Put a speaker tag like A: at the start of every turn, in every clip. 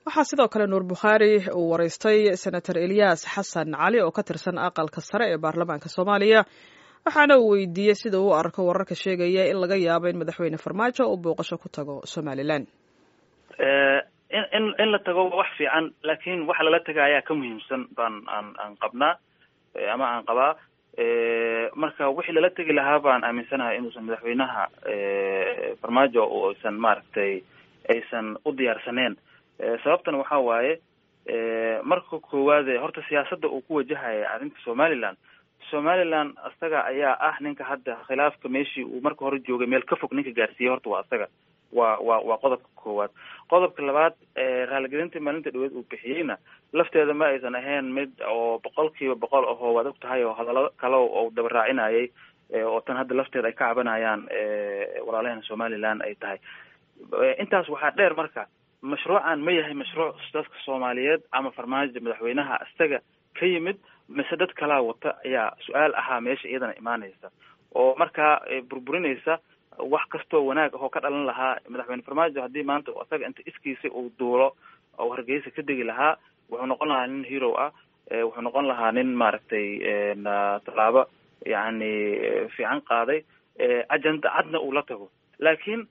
A: waxaa sidoo kale nuur bukhaari uu waraystay senator eliyas xasan cali oo ka tirsan aqalka sare ee baarlamaanka soomaaliya waxaana uu weydiiyey sida uu arko wararka sheegaya in laga yaabo in madaxweyne farmaajo uu booqasho ku tago somalilan
B: in in in la tago waa wax fiican laakiin waxa lala taga ayaa ka muhiimsan baan aan aan qabnaa ama aan qabaa marka wixii lala tegi lahaa baan aaminsanahay inuusan madaxweynaha farmaajo aysan maaragtay aysan u diyaarsaneen sababtana waxa waaye marka koowaade horta siyaasadda uu ku wajahaya arrinta somaliland somaliland isaga ayaa ah ninka hadda khilaafka meeshii uu marka hore joogay meel ka fog ninka gaarsiiyey horta waa isaga waa waa waa qodobka koowaad qodobka labaad raaligelintii maalinta dhaweed uu bixiyeyna lafteeda ma aysan ahayn mid oo boqol kiiba boqol ahoo waad og tahay oo hadallo kale oo daba raacinayay oo tan hadda lafteeda ay ka cabanayaan walaalaheena somaliland ay tahay intaas waxaa dheer marka mashruucan ma yahay mashruuc dadka soomaaliyeed ama farmaajo madaxweynaha isaga ka yimid mise dad kalaa wata ayaa su-aal ahaa meesha iyadana imaanaysa oo markaa burburinaysa wax kastoo wanaag ahoo ka dhalan lahaa madaxweyne farmaajo haddii maanta isaga inta iskiisa uu duulo oo hargeysa ka degi lahaa wuxuu noqon lahaa nin hero ah wuxuu noqon lahaa nin maaragtay tallaabo yacni fiican qaaday ajenda cadna uu la tago laakiin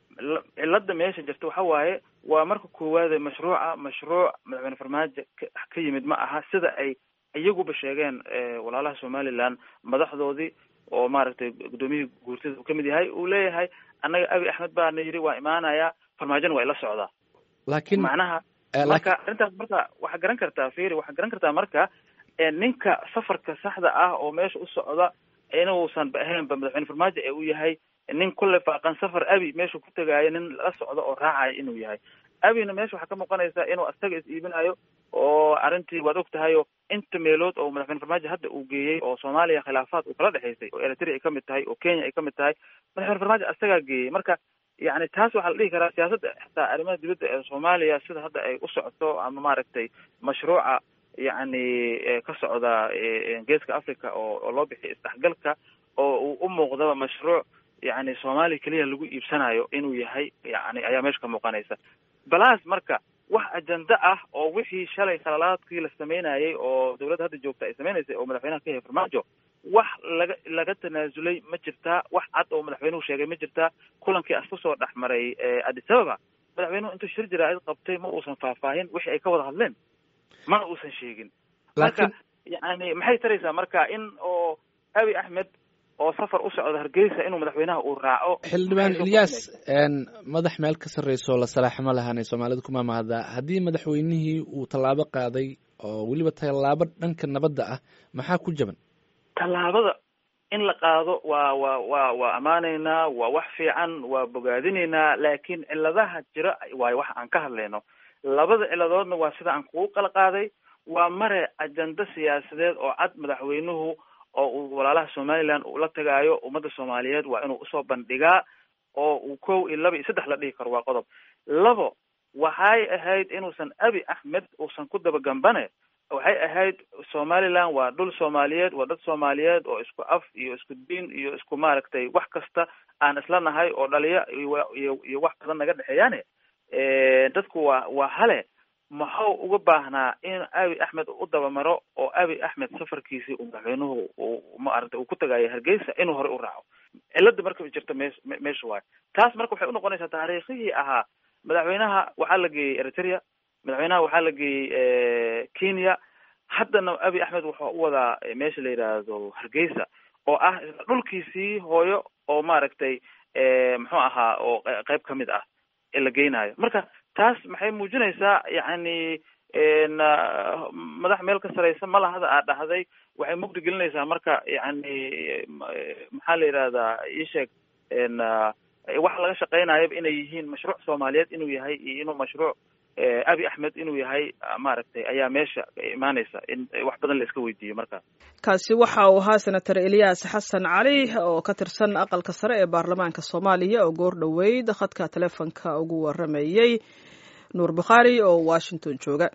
B: cilada meesha jirta waxa waaye waa marka koowaade mashruuca mashruuc madaxweyne farmaajo ka yimid ma aha sida ay iyaguba sheegeen walaalaha somaliland madaxdoodii oo maaragtay guddoomiyihii guurtida uu kamid yahay uu leeyahay annaga abi axmed baana yidhi waa imaanayaa farmaajona waa ila socdaa
C: laakiin
B: macnaha marka arrintaas marka waxaa garan kartaa firi waxaa garan kartaa marka ninka safarka saxda ah oo meesha u socda inuusan ba ahaynba madaxweyne farmaajo ee uu yahay nin kulle faaqan safar abi meeshu ku tegaayo nin la socdo oo raacaya inuu yahay abina meesha waxaa ka muuqanaysa inuu asaga is iibinayo oo arrintii waad og tahay oo inta meelood oo madaxweyne farmaajo hadda uu geeyey oo soomaaliya khilaafaad uu kala dhexaysay oo eritrea ay kamid tahay oo kenya ay kamid tahay madaxweyne farmaajo asagaa geeyey marka yani taas waxaa la dhihi karaa siyaasadda xitaa arrimaha dibadda ee soomaaliya sida hadda ay u socoto ama maaragtay mashruuca yacni ka socda geeska africa oo oo loo bixiya isdhexgalka oo uu u muuqdaba mashruuc yani soomaaliya keliya lagu iibsanayo inuu yahay yani ayaa meesha ka muuqanaysa balaas marka wax ajenda ah oo wixii shalay khalalaadkii la sameynayay oo dawladda hadda joogta ay sameynaysay oo madaxweynaha ka yahay farmaajo wax laga laga tanaasulay ma jirtaa wax cad oo madaxweynuhu sheegay ma jirtaa kulankii as kusoo dhex maray addis ababa madaxweynuhu intuu shir jaraa'id qabtay ma uusan faahfaahin wixii ay ka wada hadleen mana uusan sheegin marka yani maxay taraysaa marka in oo abi axmed oo safar u socda hargeysa inuu madaxweynaha uu raaco
C: xildhibaan ilyas madax meel ka sarreyso la salaaximo lahaanay soomaalida kuma mahaddaa haddii madaxweynihii uu tallaabo qaaday oo weliba tallaabo dhanka nabadda ah maxaa ku jaban
B: tallaabada in la qaado waa waa waa waa ammaanaynaa waa wax fiican waa bogaadinaynaa laakiin ciladaha jira waayo wax aan ka hadlayno labada ciladoodna waa sida aan kugu qala qaaday waa mare ajenda siyaasadeed oo cad madaxweynuhu oo uu walaalaha somaliland uu la tagaayo ummadda soomaaliyeed waa inuu usoo bandhigaa oo uu kow iyo laba iyo saddex la dhihi karo waa qodob labo waxay ahayd inuusan abi axmed uusan ku dabagambane waxay ahayd somaliland waa dhul soomaaliyeed waa dad soomaaliyeed oo isku af iyo isku diin iyo isku maaragtay wax kasta aan isla nahay oo dhaliya iyo iyo wax badan naga dhexeeyaane dadku waa waa hale maxuu uga baahnaa in abi axmed u dabamaro oo abi axmed safarkiisii uu madaxweynuhu maaragtay uu ku tagaayo hargeysa inuu hore u raaco cilada marka jirta mees meesha waayo taas marka waxay unoqonaysaa taariikhihii ahaa madaxweynaha waxaa la geeyey eritrea madaxweynaha waxaa la geeyey kenya haddana abi axmed wuxuu u wadaa meesha la yidhaahdo hargeysa oo ah dhulkiisii hooyo oo maaragtay muxuu ahaa oo qeyb kamid ah ee la geynayo marka taas maxay muujinaysaa yacni madax meel ka sareysa malahada aad dhahday waxay mugdi gelinaysaa marka yacni maxaa la yidhahdaa iisheeg waxa laga shaqeynayaba inay yihiin mashruuc soomaaliyeed inuu yahay iyo inuu mashruuc abi axmed inuu yahay maaragtay ayaa meesha imaanaysa in wax badan la iska weydiiyo markaas
A: kaasi waxa uu ahaa senator eliyas xasan cali oo ka tirsan aqalka sare ee baarlamaanka soomaaliya oo goor dhoweyd khadka telefonka ugu waramayey nuur bukhaari oo washington jooga